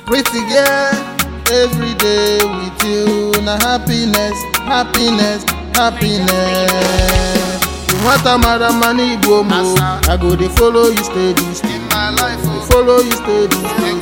Pretty girl, every day with you. Na happiness, happiness, happiness. Nwata mara mma n'Igbo mo, I go dey follow you steady. In my life, Dey oh, follow you steady.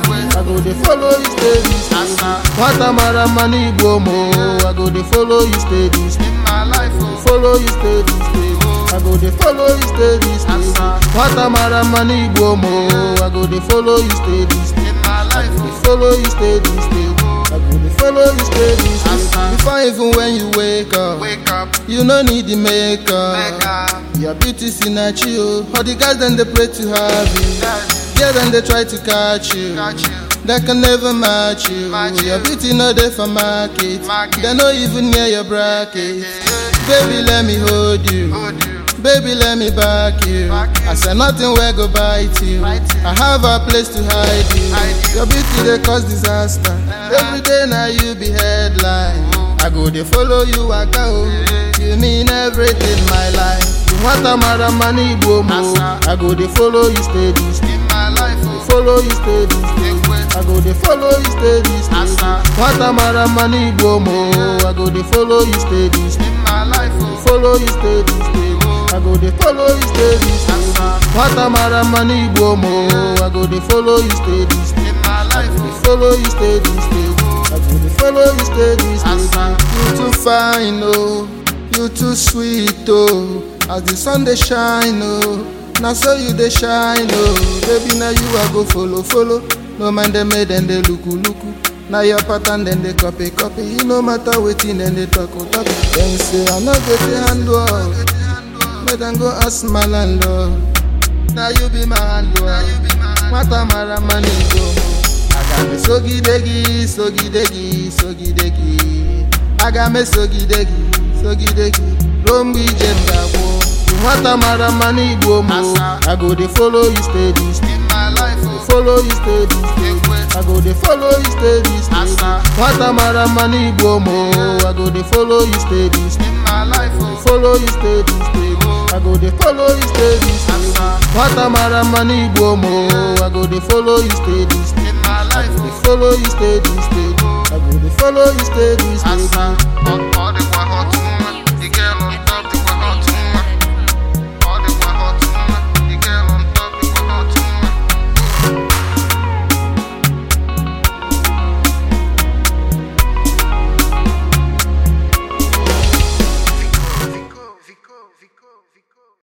I go dey follow you steady. Asa. Nwata mara mma n'Igbo mo, I go dey follow you steady. In my life, oh, Follow you steady, steady. I go dey follow you steady, steady. Asa. Nwata mara mma n'Igbo mo, I go dey follow you steady, steady. in my life, Dey oh, follow you steady, steady. I go dey follow you steady, steady. Asa. Before even when you wake up, wake up, you no need the makeup. wake up, Your beauty sinachi o. All the guys dem dey pray to have you. yes, Yeah, then they try to catch you. got you, They can never match you. Match Your you. beauty no dey for market. Market. They no even near your bracket. Baby, let me hold you. hold you, Baby, let me back you. Back you. I said nothing will go bite you. Bite you. I have a place to hide you. Hide you. Your beauty they cause disaster. Uh-huh. Every day now you be headline. I go they follow you, I go. You mean everything my life. You want a mara money, mo. Asa. I go they follow you steady. in my life, oh, Follow you steady. wake up, I go they follow you steady. steady. Asa. Want a mara money, mo. I go they follow you steady. steady. in my life, oh, Follow you steady, steady. I go dey follow you steady, steady. Asa. Nwata mara mma n'Igbo mo, I go dey follow you steady, steady. in my life, Dey oh, follow you steady, steady. I go dey follow you steady, steady. Asa. You too fine, oh, you too sweet, oh. As the sun dey shine, oh, na so you dey shine, oh. Baby, na you I go follow, follow. No mind them, make them dey luku, luku. Na your pattern dem dey copy, copy. E no matter wetin dem dey talk, oh, talk. Dem say I no go dey handle. Make them go ask my landlord. Now you be my handler. Nwata mara mma n'Igbo mo. Aga me sogidegi, sogidegi, sogidegi. Aga me sogidegi, sogidegi. Ruo mgbe ije m ga-agwụ. Nwata mara mma n'Igbo mo. Asa. I go dey follow you steady, steady. in my life, oh, Follow you steady, steady. wake up, I go dey follow you steady, steady. Asa. Nwata mara mma n'Igbo mo. I go dey follow you steady, steady. in my life, oh, Follow you steady, steady. I go dey follow you steady, steady. Asa. Nwata mara mma n'Igbo mo, I go dey follow you steady, steady. in my life, Dey oh, follow you steady, steady. I go dey follow you steady, steady. Asa, all, all the